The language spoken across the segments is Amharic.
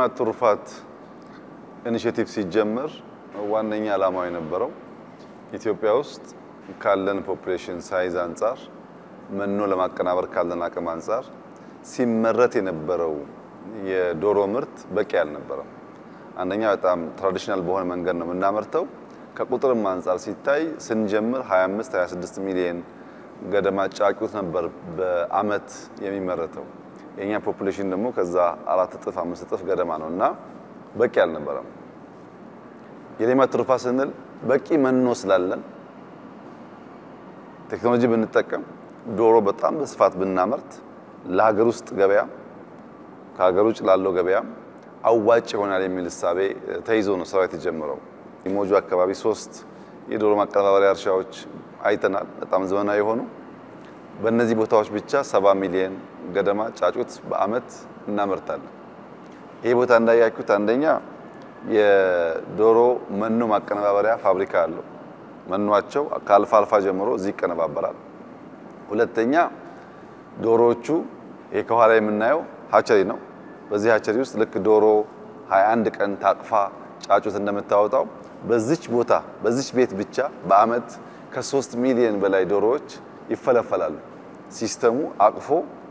የሌማት ትሩፋት ኢኒሼቲቭ ሲጀመር ዋነኛ ዓላማው የነበረው ኢትዮጵያ ውስጥ ካለን ፖፑሌሽን ሳይዝ አንጻር መኖ ለማቀናበር ካለን አቅም አንጻር ሲመረት የነበረው የዶሮ ምርት በቂ አልነበረም። አንደኛ በጣም ትራዲሽናል በሆነ መንገድ ነው የምናመርተው። ከቁጥርም አንጻር ሲታይ ስንጀምር 25 26 ሚሊዮን ገደማ ጫጩት ነበር በአመት የሚመረተው። የኛ ፖፑሌሽን ደግሞ ከዛ አራት እጥፍ አምስት እጥፍ ገደማ ነው እና በቂ አልነበረም። የሌማት ትሩፋት ስንል በቂ መኖ ስላለን ቴክኖሎጂ ብንጠቀም ዶሮ በጣም በስፋት ብናመርት ለሀገር ውስጥ ገበያ ከሀገር ውጭ ላለው ገበያ አዋጭ ይሆናል የሚል እሳቤ ተይዞ ነው ስራው የተጀመረው። ኢሞጆ አካባቢ ሶስት የዶሮ ማቀነባበሪያ እርሻዎች አይተናል፣ በጣም ዘመናዊ የሆኑ በእነዚህ ቦታዎች ብቻ ሰባ ሚሊዮን ገደማ ጫጩት በአመት እናመርታለን። ይሄ ቦታ እንዳያችሁት አንደኛ የዶሮ መኖ ማቀነባበሪያ ፋብሪካ አለው። መኗቸው ከአልፋ አልፋ ጀምሮ እዚህ ይቀነባበራል። ሁለተኛ ዶሮዎቹ ይሄ ከኋላ የምናየው ሀቸሪ ነው። በዚህ ሀቸሪ ውስጥ ልክ ዶሮ 21 ቀን ታቅፋ ጫጩት እንደምታወጣው በዚች ቦታ በዚች ቤት ብቻ በአመት ከሶስት ሚሊዮን በላይ ዶሮዎች ይፈለፈላሉ። ሲስተሙ አቅፎ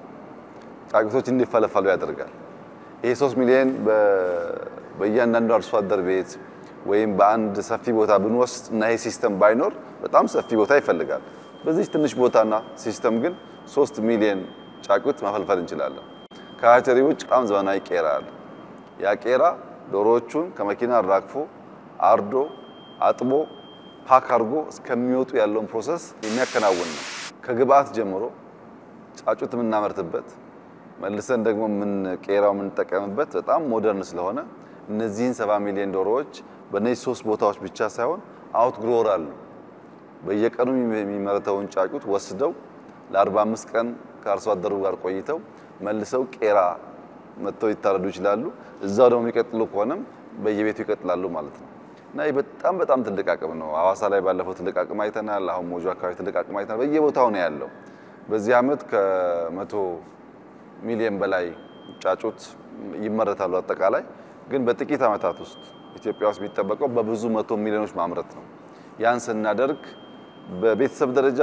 ጫጩቶች እንዲፈለፈሉ ያደርጋል። ይሄ 3 ሚሊዮን በእያንዳንዱ አርሶ አደር ቤት ወይም በአንድ ሰፊ ቦታ ብንወስድ እና ይሄ ሲስተም ባይኖር በጣም ሰፊ ቦታ ይፈልጋል። በዚህ ትንሽ ቦታና ሲስተም ግን 3 ሚሊዮን ጫጩት መፈልፈል እንችላለን። ከሀቸሪ ውጭ በጣም ዘመናዊ ቄራ አለ። ያ ቄራ ዶሮዎቹን ከመኪና አራግፎ አርዶ አጥቦ ፓክ አድርጎ እስከሚወጡ ያለውን ፕሮሰስ የሚያከናውን ነው። ከግብአት ጀምሮ ጫጩት የምናመርትበት መልሰን ደግሞ ምን ቄራው የምንጠቀምበት በጣም ሞደርን ስለሆነ እነዚህን ሰባ ሚሊዮን ዶሮዎች በእነዚህ ሶስት ቦታዎች ብቻ ሳይሆን አውት ግሮወር አሉ። በየቀኑ የሚመረተውን ጫጩት ወስደው ለ45 ቀን ከአርሶ አደሩ ጋር ቆይተው መልሰው ቄራ መጥተው ይታረዱ ይችላሉ። እዛው ደግሞ የሚቀጥሉ ከሆነም በየቤቱ ይቀጥላሉ ማለት ነው። እና ይህ በጣም በጣም ትልቅ አቅም ነው። ሐዋሳ ላይ ባለፈው ትልቅ አቅም አይተናል። አሁን ሞጆ አካባቢ ትልቅ አቅም አይተናል። በየቦታው ነው ያለው። በዚህ ዓመት ከመቶ ሚሊዮን በላይ ጫጩት ይመረታሉ። አጠቃላይ ግን በጥቂት ዓመታት ውስጥ ኢትዮጵያ ውስጥ የሚጠበቀው በብዙ መቶ ሚሊዮኖች ማምረት ነው። ያን ስናደርግ በቤተሰብ ደረጃ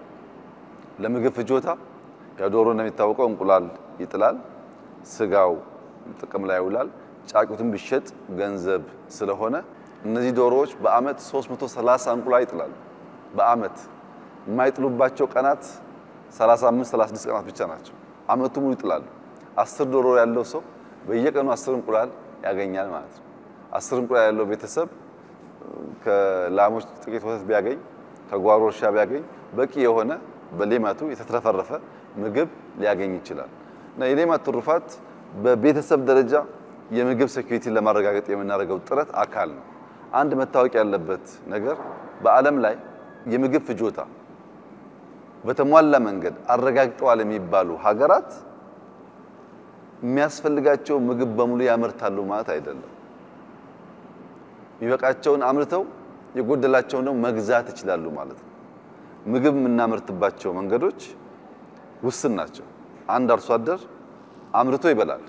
ለምግብ ፍጆታ ዶሮ እንደሚታወቀው እንቁላል ይጥላል፣ ስጋው ጥቅም ላይ ይውላል። ጫጩትን ቢሸጥ ገንዘብ ስለሆነ እነዚህ ዶሮዎች በአመት 330 እንቁላል ይጥላሉ። በአመት የማይጥሉባቸው ቀናት 35 36 ቀናት ብቻ ናቸው። አመቱ ሙሉ ይጥላሉ። አስር ዶሮ ያለው ሰው በየቀኑ አስር እንቁላል ያገኛል ማለት ነው። አስር እንቁላል ያለው ቤተሰብ ከላሞች ጥቂት ወተት ቢያገኝ ከጓሮ እርሻ ቢያገኝ በቂ የሆነ በሌማቱ የተትረፈረፈ ምግብ ሊያገኝ ይችላል። እና የሌማት ትሩፋት በቤተሰብ ደረጃ የምግብ ሴኩሪቲን ለማረጋገጥ የምናደርገው ጥረት አካል ነው። አንድ መታወቅ ያለበት ነገር በዓለም ላይ የምግብ ፍጆታ በተሟላ መንገድ አረጋግጠዋል የሚባሉ ሀገራት የሚያስፈልጋቸው ምግብ በሙሉ ያመርታሉ ማለት አይደለም። የሚበቃቸውን አምርተው የጎደላቸውን ደግሞ መግዛት ይችላሉ ማለት ነው። ምግብ የምናመርትባቸው መንገዶች ውስን ናቸው። አንድ አርሶ አደር አምርቶ ይበላል።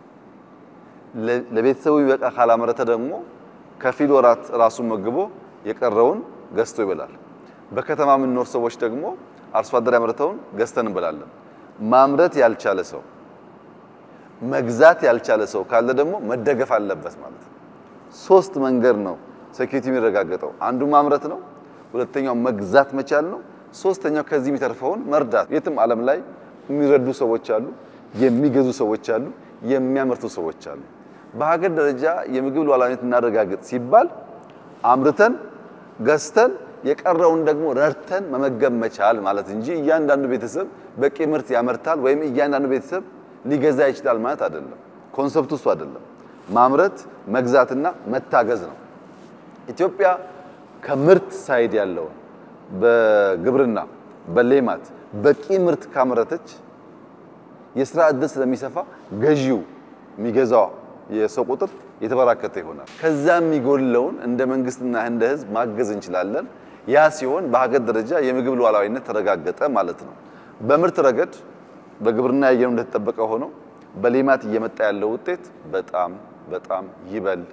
ለቤተሰቡ ይበቃ ካላመረተ ደግሞ ከፊል ወራት ራሱን መግቦ የቀረውን ገዝቶ ይበላል። በከተማ የምንኖር ሰዎች ደግሞ አርሶ አደር ያመረተውን ገዝተን እንበላለን። ማምረት ያልቻለ ሰው መግዛት ያልቻለ ሰው ካለ ደግሞ መደገፍ አለበት ማለት ነው። ሶስት መንገድ ነው ሴኩሪቲ የሚረጋገጠው። አንዱ ማምረት ነው፣ ሁለተኛው መግዛት መቻል ነው፣ ሶስተኛው ከዚህ የሚተርፈውን መርዳት። የትም ዓለም ላይ የሚረዱ ሰዎች አሉ፣ የሚገዙ ሰዎች አሉ፣ የሚያመርቱ ሰዎች አሉ። በሀገር ደረጃ የምግብ ሉዓላዊነት እናረጋግጥ ሲባል አምርተን ገዝተን የቀረውን ደግሞ ረድተን መመገብ መቻል ማለት እንጂ እያንዳንዱ ቤተሰብ በቂ ምርት ያመርታል ወይም እያንዳንዱ ቤተሰብ ሊገዛ ይችላል ማለት አይደለም። ኮንሰፕቱ እሱ አይደለም። ማምረት መግዛትና መታገዝ ነው። ኢትዮጵያ ከምርት ሳይድ ያለውን በግብርና በሌማት በቂ ምርት ካመረተች የስራ ዕድል ስለሚሰፋ ገዢው የሚገዛው የሰው ቁጥር የተበራከተ ይሆናል። ከዛ የሚጎለውን እንደ መንግስትና እንደ ሕዝብ ማገዝ እንችላለን። ያ ሲሆን በሀገር ደረጃ የምግብ ሉዓላዊነት ተረጋገጠ ማለት ነው። በምርት ረገድ በግብርና ያየነው እንደተጠበቀ ሆኖ በሌማት እየመጣ ያለው ውጤት በጣም በጣም ይበል፣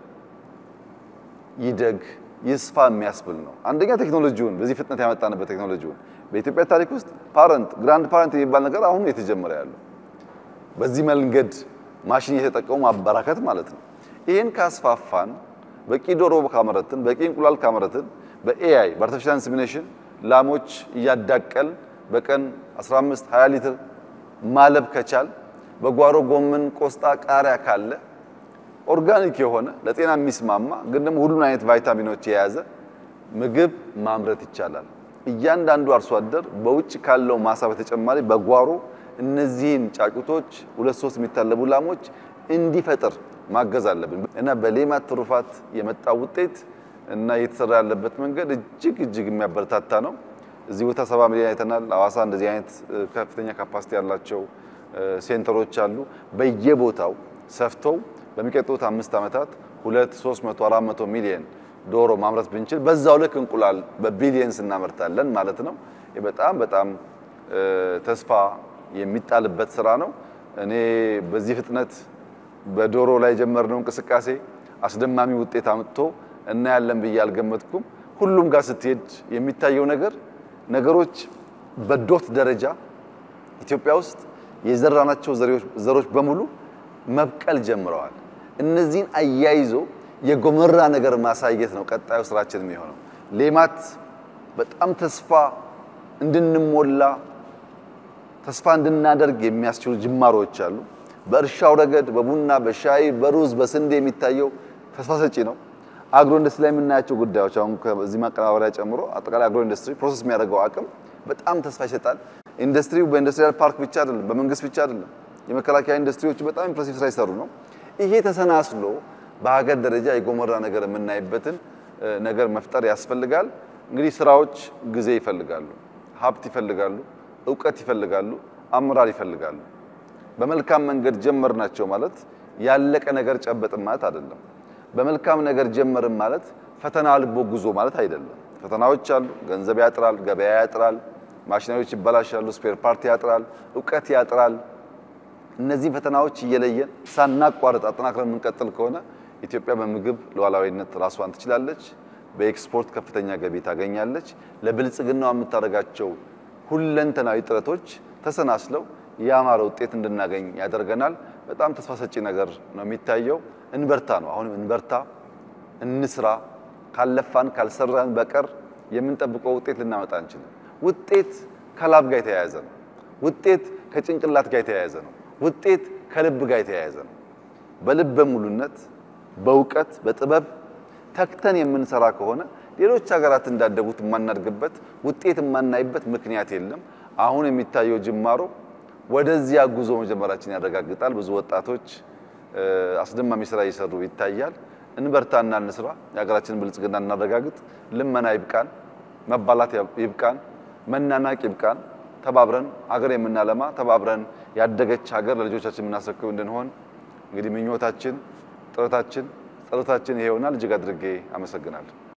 ይደግ፣ ይስፋ የሚያስብል ነው። አንደኛ ቴክኖሎጂውን በዚህ ፍጥነት ያመጣንበት ቴክኖሎጂውን በኢትዮጵያ ታሪክ ውስጥ ፓረንት ግራንድ ፓረንት የሚባል ነገር አሁን የተጀመረ ያለው በዚህ መንገድ ማሽን እየተጠቀሙ ማበራከት ማለት ነው። ይህን ካስፋፋን በቂ ዶሮ ካመረትን፣ በቂ እንቁላል ካመረትን፣ በኤአይ በአርቲፊሻል ኢንሰሚኔሽን ላሞች እያዳቀል በቀን 15 20 ሊትር ማለብ ከቻል በጓሮ ጎመን፣ ቆስጣ፣ ቃሪያ ካለ ኦርጋኒክ የሆነ ለጤና የሚስማማ ግን ደግሞ ሁሉን አይነት ቫይታሚኖች የያዘ ምግብ ማምረት ይቻላል። እያንዳንዱ አርሶ አደር በውጭ ካለው ማሳ በተጨማሪ በጓሮ እነዚህን ጫጩቶች ሁለት ሶስት የሚታለቡ ላሞች እንዲፈጥር ማገዝ አለብን እና በሌማት ትሩፋት የመጣው ውጤት እና እየተሰራ ያለበት መንገድ እጅግ እጅግ የሚያበረታታ ነው። እዚህ ቦታ ሰባ ሚሊዮን አይተናል። ሐዋሳ እንደዚህ አይነት ከፍተኛ ካፓሲቲ ያላቸው ሴንተሮች አሉ። በየቦታው ሰፍተው በሚቀጥሉት አምስት ዓመታት ሁለት ሶስት መቶ አራት መቶ ሚሊዮን ዶሮ ማምረት ብንችል በዛው ልክ እንቁላል በቢሊየንስ እናመርታለን ማለት ነው። ይህ በጣም በጣም ተስፋ የሚጣልበት ስራ ነው። እኔ በዚህ ፍጥነት በዶሮ ላይ የጀመርነው እንቅስቃሴ አስደማሚ ውጤት አምጥቶ እናያለን ብዬ አልገመትኩም። ሁሉም ጋር ስትሄድ የሚታየው ነገር ነገሮች በዶት ደረጃ ኢትዮጵያ ውስጥ የዘራናቸው ዘሮች በሙሉ መብቀል ጀምረዋል። እነዚህን አያይዞ የጎመራ ነገር ማሳየት ነው ቀጣዩ ስራችን የሚሆነው። ሌማት በጣም ተስፋ እንድንሞላ ተስፋ እንድናደርግ የሚያስችሉ ጅማሮች አሉ። በእርሻው ረገድ በቡና፣ በሻይ፣ በሩዝ፣ በስንዴ የሚታየው ተስፋ ሰጪ ነው። አግሮ ኢንዱስትሪ ላይ የምናያቸው ጉዳዮች አሁን ከዚህ ማቀናበሪያ ጨምሮ አጠቃላይ አግሮ ኢንዱስትሪ ፕሮሰስ የሚያደርገው አቅም በጣም ተስፋ ይሰጣል። ኢንዱስትሪው በኢንዱስትሪያል ፓርክ ብቻ አይደለም፣ በመንግስት ብቻ አይደለም። የመከላከያ ኢንዱስትሪዎች በጣም ኢምፕሬሲቭ ስራ ይሰሩ ነው። ይሄ ተሰናስሎ በሀገር ደረጃ የጎመራ ነገር የምናይበትን ነገር መፍጠር ያስፈልጋል። እንግዲህ ስራዎች ጊዜ ይፈልጋሉ፣ ሀብት ይፈልጋሉ፣ እውቀት ይፈልጋሉ፣ አመራር ይፈልጋሉ። በመልካም መንገድ ጀመርናቸው ማለት ያለቀ ነገር ጨበጥን ማለት አይደለም። በመልካም ነገር ጀመርን ማለት ፈተና ልቦ ጉዞ ማለት አይደለም። ፈተናዎች አሉ። ገንዘብ ያጥራል፣ ገበያ ያጥራል፣ ማሽነሪዎች ይበላሻሉ፣ ስፔር ፓርቲ ያጥራል፣ እውቀት ያጥራል። እነዚህ ፈተናዎች እየለየን ሳናቋርጥ አጠናክረን የምንቀጥል ከሆነ ኢትዮጵያ በምግብ ሉዓላዊነት ራሷን ትችላለች። በኤክስፖርት ከፍተኛ ገቢ ታገኛለች። ለብልጽግናዋ የምታደርጋቸው ሁለንተናዊ ጥረቶች ተሰናስለው ያማረ ውጤት እንድናገኝ ያደርገናል። በጣም ተስፋ ሰጪ ነገር ነው የሚታየው። እንበርታ ነው አሁንም እንበርታ፣ እንስራ። ካለፋን ካልሰራን በቀር የምንጠብቀው ውጤት ልናመጣ አንችልም። ውጤት ከላብ ጋር የተያያዘ ነው። ውጤት ከጭንቅላት ጋር የተያያዘ ነው። ውጤት ከልብ ጋር የተያያዘ ነው። በልበ ሙሉነት፣ በእውቀት፣ በጥበብ ተክተን የምንሰራ ከሆነ ሌሎች ሀገራት እንዳደጉት የማናድግበት ውጤት የማናይበት ምክንያት የለም። አሁን የሚታየው ጅማሮ ወደዚያ ጉዞ መጀመራችን ያረጋግጣል። ብዙ ወጣቶች አስደማሚ ስራ እየሰሩ ይታያል። እንበርታና እንስራ፣ የሀገራችንን ብልጽግና እናረጋግጥ። ልመና ይብቃን፣ መባላት ይብቃን፣ መናናቅ ይብቃን። ተባብረን ሀገር የምናለማ ተባብረን ያደገች ሀገር ለልጆቻችን የምናስረክብ እንድንሆን እንግዲህ ምኞታችን፣ ጥረታችን፣ ጸሎታችን ይሄ ይሆናል። እጅግ አድርጌ አመሰግናለሁ።